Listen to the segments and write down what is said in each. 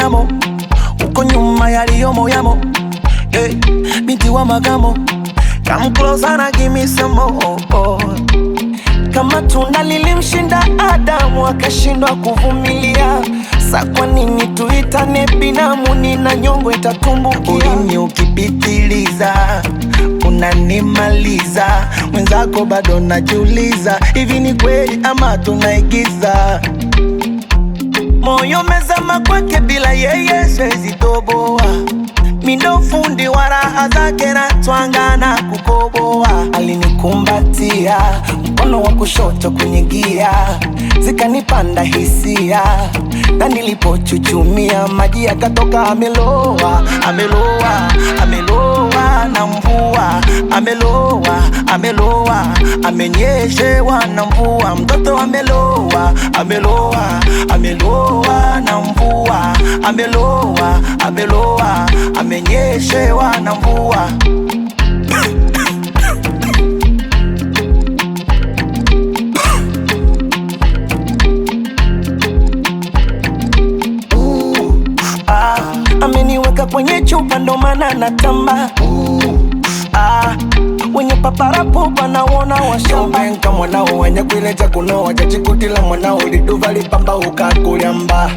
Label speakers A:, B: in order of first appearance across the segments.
A: yamo uko nyuma yaliyomo yamo hey, binti wa magamo come closer na give me some more kama tunda lilimshinda Adamu akashindwa kuvumilia, sa kwa nini tuitane binamu? Nina nyongo itatumbukia. Ulimi ukipitiliza unanimaliza, mwenzako bado najiuliza, hivi ni kweli ama tunaigiza? Moyo mezama kwake, bila yeye siwezi toboa. Mindo fundi wa raha zake na twanga na kukoboa. Alinikumbatia mkono wa kushoto kwenye gia, zikanipanda hisia, na nilipochuchumia maji yakatoka. Ameloa, ameloa, ameloa na mvua, ameloa, ameloa, amenyeshewa na mvua. Mtoto ameloa, ameloa, ameloa na mvua, ameloa, ameloa, amenyeshewa na mvua. Ah, ameniweka kwenye chupa ndo maana natamba ah, wenye paparapo panaona washamba
B: Nka mwanao wenye kuileja kunoa jachikutila mwanao liduva lipamba ukakulyamba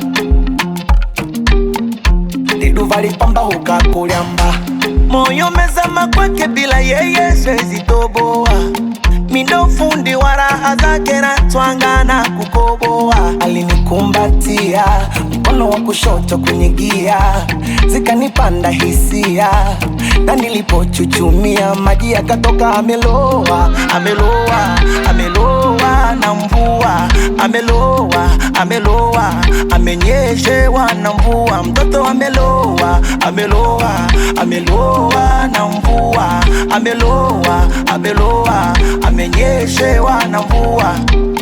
B: liduva lipamba ukakulyamba
A: moyo mezama kwake, bila yeye siwezi toboa. Mindo fundi wa raha zake na twanga na kukoboa. Alinikumbatia mkono wa kushoto kwenye gia, zikanipanda hisia, na nilipochuchumia maji yakatoka. Ameloa, ameloa, ameloa na mvua, ameloa, ameloa, amenyeshewa na mvua. Mtoto ameloa, ameloa, ameloa na mvua, ameloa, ameloa, amenyeshewa na mvua.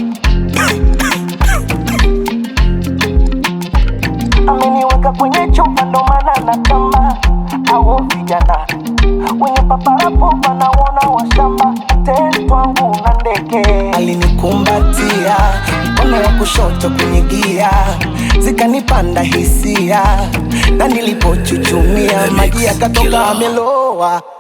A: ameniweka kwenye chupa ndo maana natamba. Au vijana wenye paparapo panaona washamba, tetwangu na ndege. Alinikumbatia mkono wa kushoto kwenye gia, zikanipanda hisia, na nilipochuchumia maji yakatoka. Ameloa